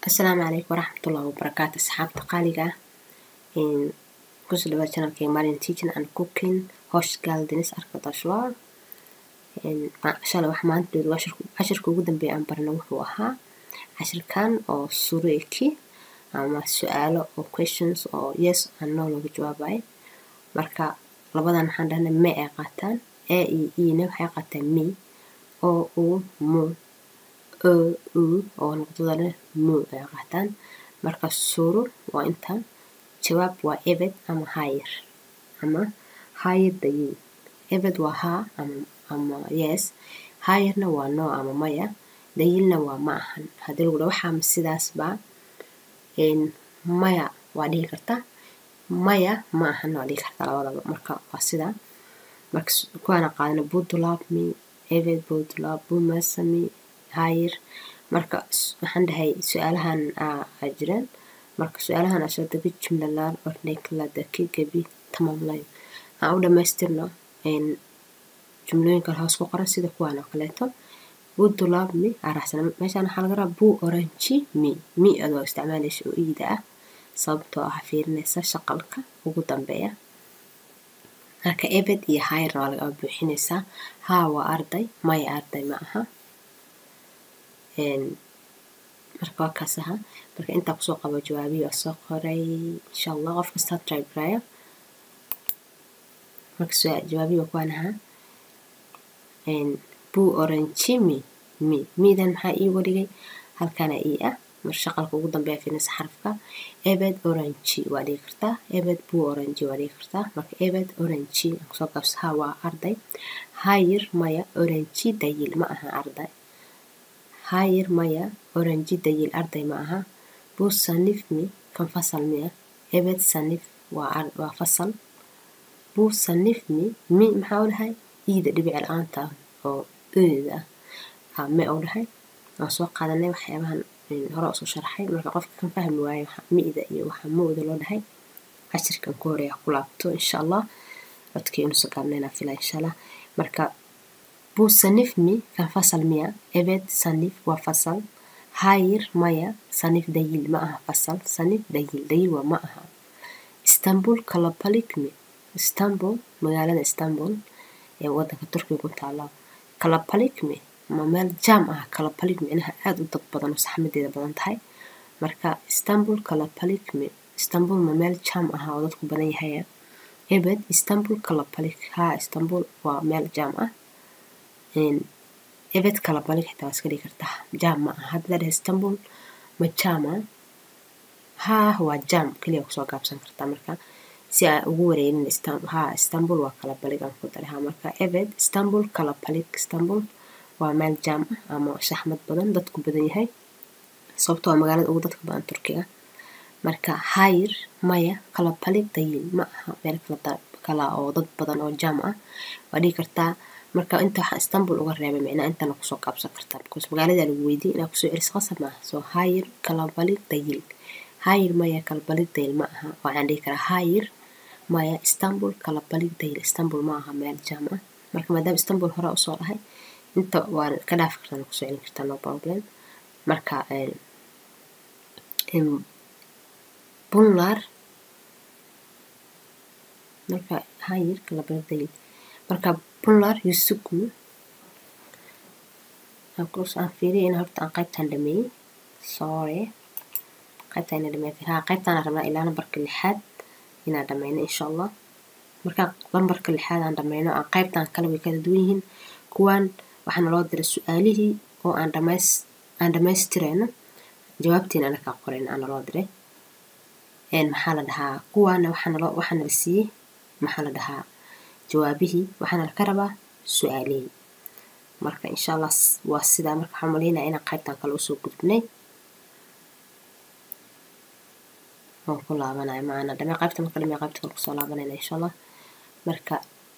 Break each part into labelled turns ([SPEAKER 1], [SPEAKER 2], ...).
[SPEAKER 1] asalaamu calaykum waraxmatullahi wabarakaatu asxaabta qaaliga ah kusoo dhawaad channelkayga Marian Teaching and Cooking Hosh Gal Denis Arkadaşlar shalay wax maanta cashirka ugu dambeeya aan barna wuxuu ahaa cashirkan oo sureeki ama su-aalo oo questions oo yes and no lagu jawaabayo marka labadan waxaan dhahnay me ay qaataan a iyo e-na waxay qaataan me oo u mu o u oo noqdadana mu ay qaataan marka suru waa inta jawaab waa ebed ama hayr ama hayr dayin ebed waa haa ama ama yes hayrna waa no ama maya dayilna waa ma ahan haddii lagu dhaho waxaa ma sidaasba maya waa dhihi kartaa maya ma ahan waa dhihi kartaa labadaba marka waa sidaa marka kuwaana qaadana budulabmi ebed budulab bumasami hayr marka waxaan dhahay su-aalahan aa jiraan marka su-aalahan ashadagi jumlalar ordhekladaki gebi tamamlay aan u dhamaystirno jumlooyinkan hoos ku qoran sida kuwaan oo kaleeto budulabmi araxsana meeshaan waxaa laga rabaa bu oranji mi mi adoo isticmaalaysa oo iida ah sababtoo ah fiirinaysa shaqalka ugu dambeeya marka ebed iyo hayrna waa laga buuxinaysaa haa waa arday maya arday ma aha marka waa kaas aha marka intaa kusoo qabo jawaabihi waa soo qoray insha allah qof kastaa try garaya marka jawaabihi waa kuwaan ahaa buu oranji mi mi midan maxaa ii waligay halkana ii ah mar shaqalka ugu dambeeya fiirinaysa xarafka ebed oranji waa dhigi kartaa ebed buu oranji waa dhigi kartaa marka ebed oranji aan kusoo gaabsa haa waa arday hayir maya oranji dayil ma aha arday hayir maya oranji dayil arday ma aha buu sanif mi kan fasal miya ebed sanif waa waa fasal buu sanif mi mi maxaa u dhahay iida dhibic la-aanta oo eeda ah me u dhahay waan soo qaadanay waxyaabahan hore usoo sharaxay marka qofka kan fahmi waayo mi'da iyo waxa mooda loo dhahay cashirkan ku horeeya ku laabto insha allah codkii inuusa gaabnaynaa fila insha allah marka buu sanif mi kan fasal miya ebed sanif waa fasal hayir maya sanif dayil ma aha fasal sanif dayil dayil waa ma aha istanbul kalabalik mi istanbul magaalada istanbul ee wadanka turkiga ku taala kalabalik mi ma meel jaam ah kalabalik micnaha aada u dad badan oo saxmadeeda badan tahay marka istanbul kalabalik mi istanbul ma meel jaam ah oo dadku badan yahaya ebed istanbul kalabalik haa istanbul waa meel jaam ah ebed kalabalik xitaa waa iska dhigi kartaa jaam ma ah hadda dhahe istanbul ma jaam ah haa waa jaam keliya kusoo gaabsan kartaa marka si aa ugu wareerin haa istanbul waa kalabalik aan ku daray haa marka ebed istanbul kalabalik istanbul waa meel jaam ah ama shaxmad badan dadku badan yahay sababtoo waa magaalada ugu dadka badan turkiga marka hayr maya kalabalik dayil ma aha meel kala oo dad badan oo jaam ah waa dhigi kartaa marka inta waxaa istanbul uga reebay micnaa intana kusoo qaabsan kartaa because magaalada lagu weydiye inaa kusoo celis qasab maaha soo hayr kalabalik dayil hayr maya kalabalik dayil ma aha waxaan dhihi karaa hayr maya istanbul kalabalik dayil istanbul ma aha meel jaam ah marka maadaama istanbul hore usoo dhahay inta waa ka dhaafi kartaa kusoo celin kartaa no problem marka bunlar marka hayir kalabalik dayil marka bunlar yusugmu aan fiiriya in horta aan qaybtaan dhameeyey sorry qaybtaan ina dhameey haa qaybtaan rabnaa ilaa nambarka lixaad inaan dhameyno insha allah marka lambarka lixaad aan dhameyno aan qaybtaan kale way kala duwan yihiin kuwaan waxaana loo diray su-aalihii oo aan dhamays aan dhamaystirayno jawaabtiina anakaa qorayn aana loo diray maxaa la dhahaa kuwaana waxaana loo waxaana la siiyey maxaa la dhahaa jawaabihii waxaana laka rabaa su-aalihii marka insha allah waa sidaa marka waxaan malaynaya inaan qaybtan kale usoo gudbnay waan ku laabanaya maana dhamee qaybta marka dhamee qaybta kale kusoo laabanayna insha allah marka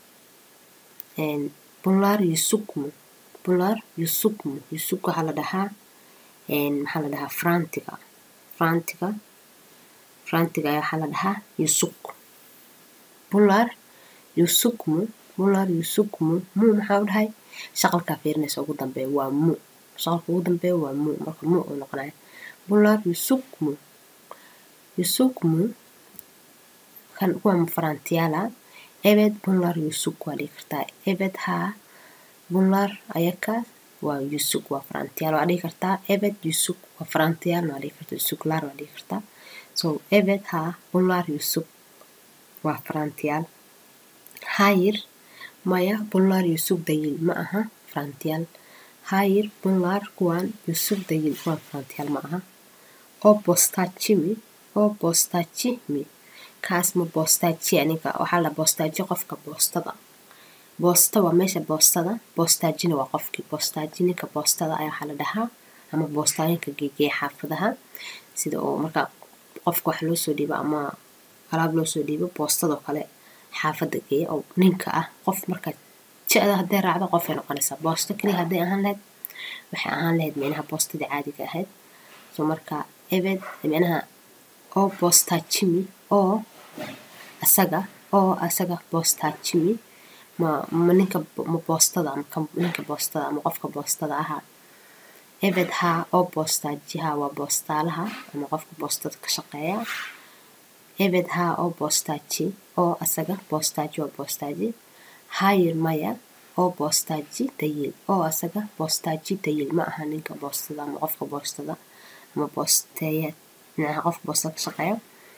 [SPEAKER 1] bunlar yusugmu bunlar yusugmu yusug waxaa la dhahaa maxaa la dhahaa frantiga frantiga frantiga ayaa waxaa la dhahaa yusug bunlar yusugmu bunlar yusugmu mu maxaa u dhahay shaqalkaa fiirinaysa ugu dambeeya waa mu shaqalka ugu dambeeya waa mu marka mu uu noqonaya bunlar yusukmu yusukmu kan kuwa mafrantiyaala evet bunlar yusuk waa dhihi kartaa evet haa bunlar ayaka waa yusuk waa farantiyaal waa dhihi kartaa evet yusuk waa farantiyaal waa dhihi kartaa yusuklar waa dhihi kartaa so evet haa bunlar yusuk waa farantiyaal hayır maya bunlar yusuk değil ma aha farantiyaal hayır bunlar kuwan yusuk değil kuwan farantiyaal ma aha o postacı mi o postacı mi kaas ma postacı aniga waxaa la postacı qofka boostada boosta waa meesha boostada boostajina waa qofkii boostaji ninka boostada ayaa waxaa la dhahaa ama boostaaninka geegeeya xaafadaha sida oo marka qofka wax loo soo dhiibo ama alaab loo soo dhiibo boostadoo kale xaafada geeya oo ninka ah qof marka ja-da hadday raacdo qofay noqonaysaa boosto keliya hadday ahaan lahayd waxay ahaan lahayd micnaha boostadii caadiga ahayd so marka ebed micnaha oo boostajimi oo asaga oo asaga boostajimi ma ma ninka ma boostada ama kan ninka boostada ama qofka boostada ahaa ebed haa oo boostajiha waa boostaalaha ama qofka boostada ka shaqeeya ebed haa oo boostaji oo asaga boostaji waa boostaji hayir maya oo boostaji dayil oo asaga boostaji dayil ma aha ninka boostada ama qofka boostada ama boosteeya micnaha qofka boostada ka shaqeeya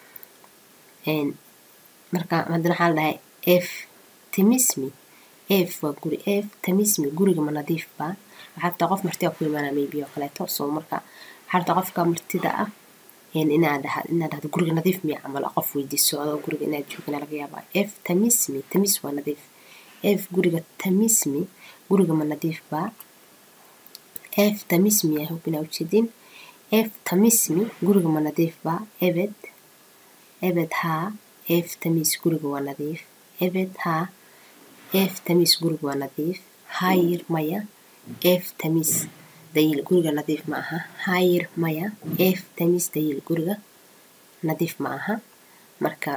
[SPEAKER 1] marka haddana waxaa la dhahay f timismi f waa guri f tamismi guriga ma nadiif baa waxaa rabtaa qof martida ku imaanaa maybe oo kaleeto so marka waxaa rabtaa qofka martida ah inaad dhaha inaad dhahdo guriga nadiif miya camal qof weydiiso adoo guriga inaad joogina laga yaabaa f tamismi tamis waa nadiif f guriga tamismi guriga ma nadiif baa f tamismi yaa hubinaa ujeedin f tamismi guriga ma nadiif baa ebed ebed haa f tamis guriga waa nadiif ebed haa f tamis guriga waa nadiif hayir maya f tamis dayil guriga nadiif ma aha hayir maya f tamis dayil guriga nadiif ma aha marka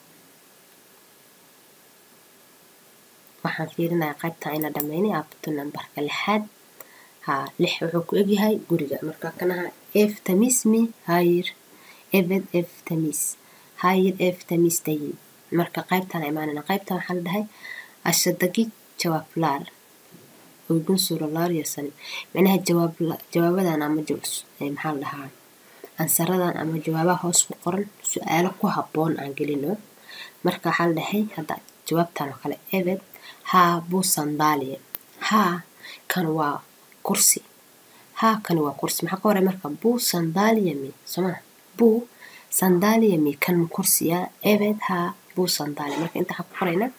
[SPEAKER 1] waxaan fiirinayaa qaybta ayna dhameynay abto nambarka lixaad haa lix wuxuu ku egyahay guriga marka kanaha f tamismi hayir ebed f tamis hayir f tamis dayil marka qaybtaan imaanayna qaybtan waxaa la dhahay ashadagi jawaablaar uygun suralaar yasanin micnaha jawaab jawaabadan ama maxaa la dhahaa ansaradan ama jawaabaha hoos ku qoran su-aalo ku habboon aan gelino marka waxaa la dhahay hadda jawaabtan oo kale ebed haa buu sandaaliya haa kan waa kursi haa kan waa kursi maxaa ka horay marka buu sandaaliyami sooma buu sandaaliyami kan kursiya ebed haa buu sandaaliya marka inta waxaa ku qoraynaa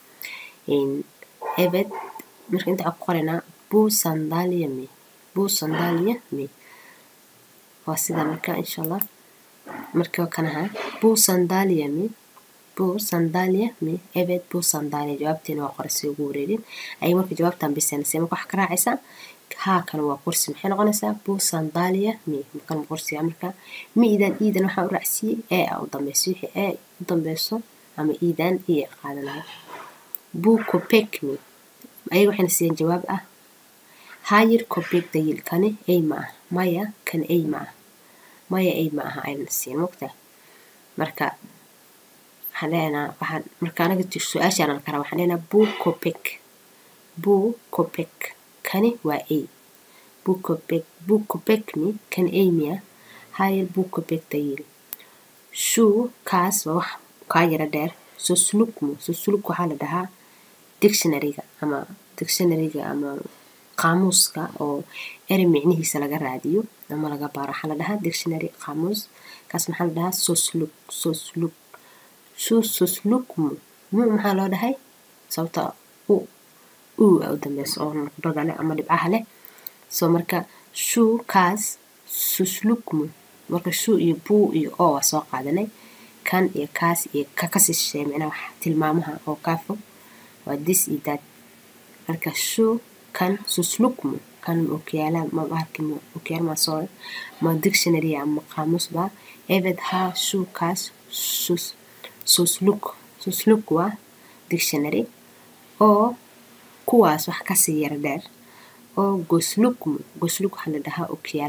[SPEAKER 1] ebed marka inta waxaa ku qoraynaa buu sandaaliyami buu sandaaliyami waa sida marka insha allah marka kanaha buu sandaaliyami buu sandaaliyami ebed buu sandaaliya jawaabteena waa qoray si ugu wareerin ay marka jawaabtan bisanaysa marka waxaa ka raacaysaa haa kan waa kursi maxay noqonaysaa buu sandaaliya mi kan kursiga marka mi idan iidan waxaa u raacsiiyey ee a u dambeyso wixii ee u dambeyso ama iidan iyo qaadanayo buu kopek mi ayaga waxayna siiyeen jawaab ah hayir kopek dayil kani ay ma ah maya kan ay ma ah maya ay ma aha ayna siiyeen mogta marka waxaan leenaha waxaan marka anaga su-aashaan kara waxaan leenaha buu kopek buu kopek kani waa ay buu kopek buu kopekmi kan ay miya hayir buu kopek dayil shuu kaas waa wax kaa yara dheer soslukmu sosluk waxaa la dhahaa dictionaryga ama dictionaryga ama qaamuuska oo erey micnihiisa laga raadiyo ama laga baaro waxaa la dhahaa dictionary qaamuus kaas maxaa la dhahaa sosluk sosluk shuu soslukmu mu maxaa loo dhahay sababta u u a u dambeyso oo nuqdada leh ama dhibcaha leh soo marka shuu kaas soslukmu marka shuu iyo buu iyo oo waa soo qaadanay kan iyo kaas iyo ka kasii shisheeye micnaha wax tilmaamaha oo kaa fog waa this iyo that marka shuu kan soslukmu kan okyaala ma bahalki ma okyaal ma soo ma dictionary ama qaamuus baa ebed haa shuu kaas sus sosluk sosluk waa dictionary oo kuwaas wax kasii yara dheer oo goslukmu gosluk waxaa la dhahaa okyaalaha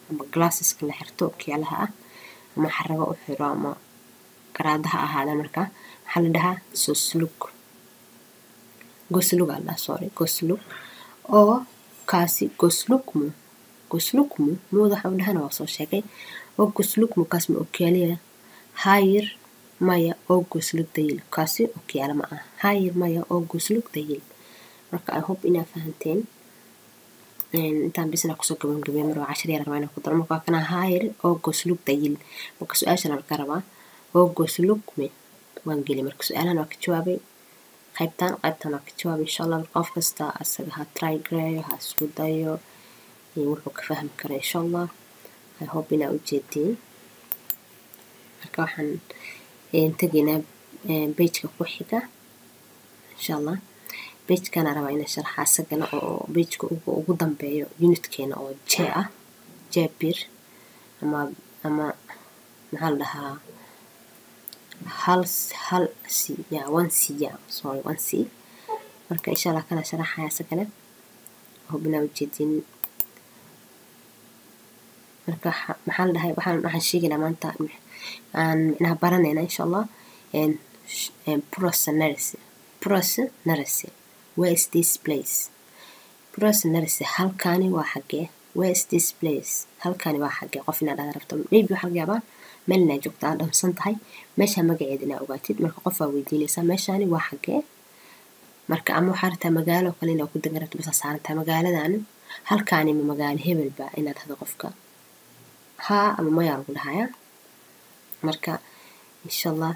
[SPEAKER 1] ama glasseska la xirto okiyaalaha ah ama xarago u xiro ama garaada ha ahaada marka waxaa la dhahaa soslug goslug aa dhahaa sorry goslug oo kaasi goslugmu goslugmu muuda waxa u dhahana waa soo sheegay oo goslugmu kaas ma okiyaaliya hayir maya oo goslug dayil kaasi okiyaala ma ah hayir maya oo goslug dayil marka i hope inaa fahanteen intaan bisna kusoo gabangabey mar waa cashar yar rabaa inaan ku daro marka waa kana hayir oo goslug dayil marka su-aashan laga rabaa oo goslugme waan geli marka su-aalahan waa ka jawaabay qaybtan qaybtan waa ka jawaabay insha allah qof kasta asaga ha try gareeyo ha isku dayo wuxuu ka fahmi kara insha allah i hope inaa ujeediin marka waxaan tegaynaa bejka ku xiga insha allah bejkana rabaa inaan sharxa isagana oo bejka ugu dambeeyo unitkeena oo j ah j bir ama ama maxaa la dhahaa hal hal c ya one c ya sorry one c marka insha allah kana sharaxaya isagana hubinaa ujeedin marka maxaa la dhahay waxaan waxaan sheegaynaa maanta aan micnaha baranayna insha allah prosonarity prosonarity where is this place prosonarity halkaani waa xagee where is this place halkaani waa xagee qof inaad dhahda rabto maybe waxaa laga yaabaa meel inaa joogta aad dhamsan tahay meesha magaceeda inaa ogaatid marka qof waa weydiinaysaa meeshaani waa xagee marka ama waxaa rabtaa magaalo kale inaa ku degan rabto basa saarantahay magaaladan halkaani ma magaalo hebelba inaad dhahdo qofka haa ama mayaa lagu dhahayaa marka insha allah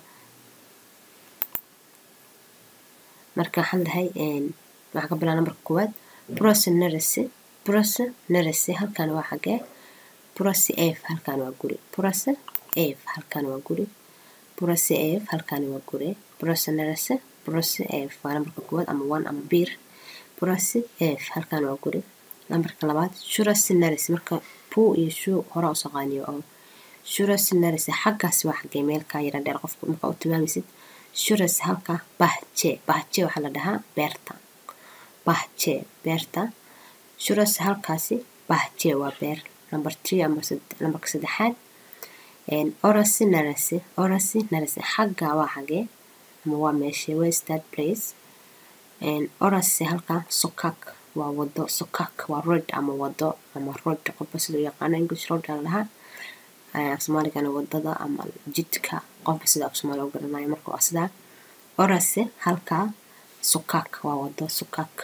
[SPEAKER 1] marka waxaan dhahay waxaa ka bilaa nambarka koowaad prosonarity prosonarity halkan waa xagee prosi f halkan waa guri prosi f halkan waa guri prosi f halkan waa guri prosonarity prosi f waa nambarka koowaad ama one ama bir prosi f halkan waa guri nambarka labaad shurasinaris marka puu iyo shuu hore usoo qaaniyo oo shurasinaris xaggaas waa xagee meelkaa yara dheer qofka marka u tilmaamaysid shuras halka bahje bahje waxaa la dhahaa beerta bahje beerta shuras halkaasi bahje waa beer number three ama nambarka saddexaad orasi narasi orasi narasi xagga waa xagee ama waa meeshe west that place orasi halka sokak waa wado sokak waa road ama wado ama road qofba sida u yaqaano english road la dhahaa af soomaaligana wadada ama jidka qofba sida af soomaali u garanayo marka waa sidaa orase halkaa sokak waa wado sokak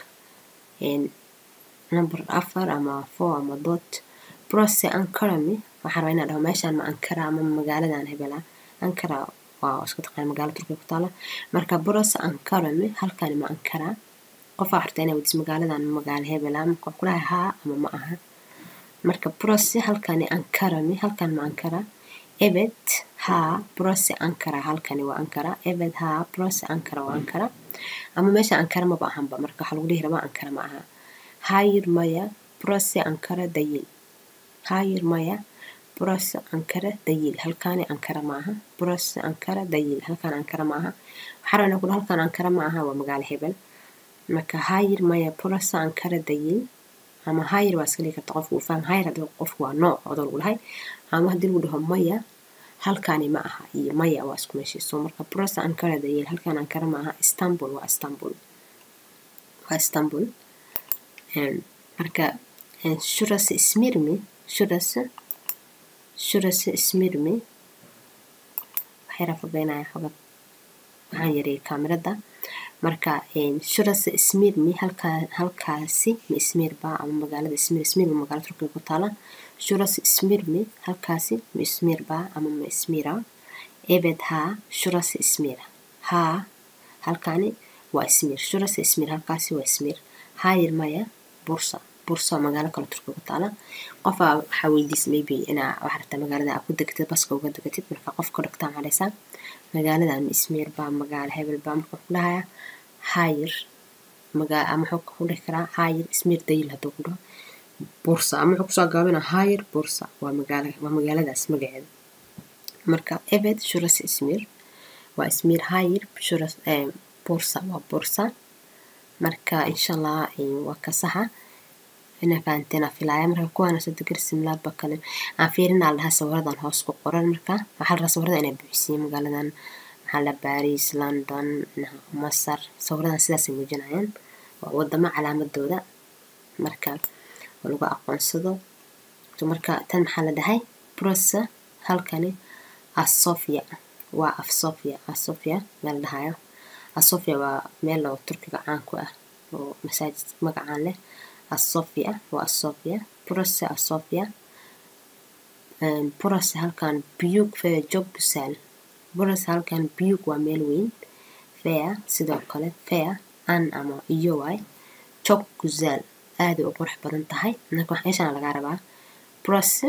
[SPEAKER 1] number afar ama four ama dot brose ankarami waxaan rabaa inaan dhaho meeshaan ma ankara ama magaaladan hebela ankara waa isku taqaan magaala turkiya ku taala marka brose ankarami halkaani ma ankara qof aa xorta inaa wadiis magaaladan magaala hebela marka ku dhahay haa ama ma aha marka brose halkaani ankarami halkaan ma ankara ebed haa brose ankara halkani waa ankara ebed haa brose ankara waa ankara ama meesha ankara maba ahanba marka waxaa lagu dhihi rabaa ankara ma aha hayir maya brose ankara dayil hayir maya brose ankara dayil halkaani ankara ma aha brose ankara dayil halkaan ankara ma aha waxaa rabaa inaan ku dhaho halkaan ankara ma aha waa magaalo hebel marka hayir maya brose ankara dayil ama hayir waa iska dhigi karta qofku uu faham hayir haddii qofku waa nooc odoo lagu dhahay ama haddii lagu dhaho maya halkaani ma aha iyo maya waa isku meeshiiso marka brose ankara dayil halkaan ankara ma aha istanbul waa istanbul waa istanbul marka shurasi smirmi shurasi shurasi smirmi waxyara fogeynaya xogad waxaan yareeyay kaamirada marka shurasi smirmi halkaa halkaasi ma ismiirba ama magaalada ismiir ismiir magaala turkiga ku taala shurasi smirmi halkaasi ma ismiirba ama ma ismiira ebed haa shurasi ismiira haa halkaani waa ismiir shurasi ismiir halkaasi waa ismiir hayir maya bursa bursa waa magaalo kale turkiga ku taala qofaa waxaa weydiisa maybe inaa waxaa rabtaa magaalada aa ku degatid baska uga degatid marka qofka dhagtaa cadhaysaa magaaladan ma ismiir baa magaalo hebel baa marka ku dhahaya hayir magaa ama wuxuu ku dhihi karaa hayir ismiir dayil hadduu ku dhaho bursa ama wuxuu kusoo gaabina hayir bursa waa magaala waa magaaladaas magaceeda marka ebed shuras ismiir waa ismiir hayir shuras bursa waa bursa marka insha allah waa ka saxa inaa fahanteen aan filaaya marka kuwaana soo gar simlaadba kale aan fiirinaa la dhahaa sawiradan hoos ku qoran marka waxaa la dhahaa sawirada inay buuxisiye magaaladan maxaa la baris london masar sawiradan sidaasay muujinayaan waa wadamo calaamadooda marka oo lagu aqoonsado marka tan maxaa la dhahay brosa halkani asofia waa af sofia asofia meel la dhahayo asofia waa meel oo turkiga caan ku ah oo masaajid magacaan leh asofia waa asofia brosa asofia brosa halkan biyug fea jogbusal brosa halkan biyug waa meel weyn fea sidoo kale fea an ama iyo waay jog guzaal aaday u qurux badan tahay marka wax meeshana lagaa rabaa brose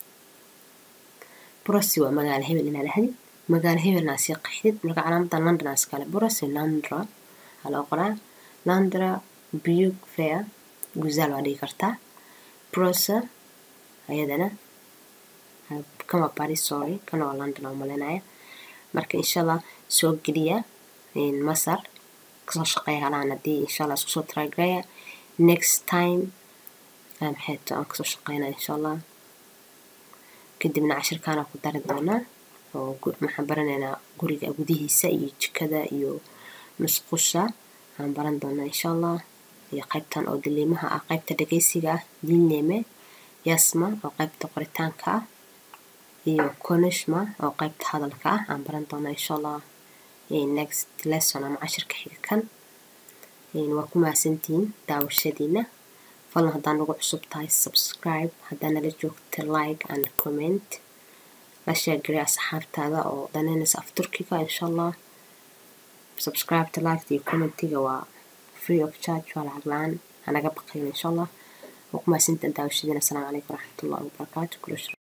[SPEAKER 1] brose waa magaalo hebel inaa dhahdid magaalo hebelna sii qaxdid marka calaamadan london aa iskale brose londra waxaa loo qoraa londra biyug fea guzaal waa dhigi kartaa brose ayadana kan waa paris sorry kan waa london oo malinaya marka insha allah soo geliya masar kasoo shaqeeya halaan haddii insha allah isku soo taragaraya next time maxayto aan kasoo shaqeynaa insha allah kadibna cashirkaana ku dari doonaa oo maxaan baranaynaa guriga gudihiisa iyo jikada iyo musqusha aan baran doonaa insha allah iyo qaybtan oo diliimaha ah qaybta dhageysiga ah dinleme yasma oo qaybta qoritaanka ah iyo konishma oo qaybta hadalka ah aan baran doonaa insha allah next lesson ama cashirka xiga kan waa ku mahadsantihiin daawashadiina falan haddaan nagu cusub tahay subscribe haddaa nala joogta like and comment la sheegari asxaabtaada oo danaynaysa af turkiga insha allah subscribeta liketa iyo commentiga waa free of charge waa lacag la-aan hanaga baqayn insha allah waa ku mahadsantihiin daawashadiina asalaamu calaykum waraxmatullahi wabarakaatu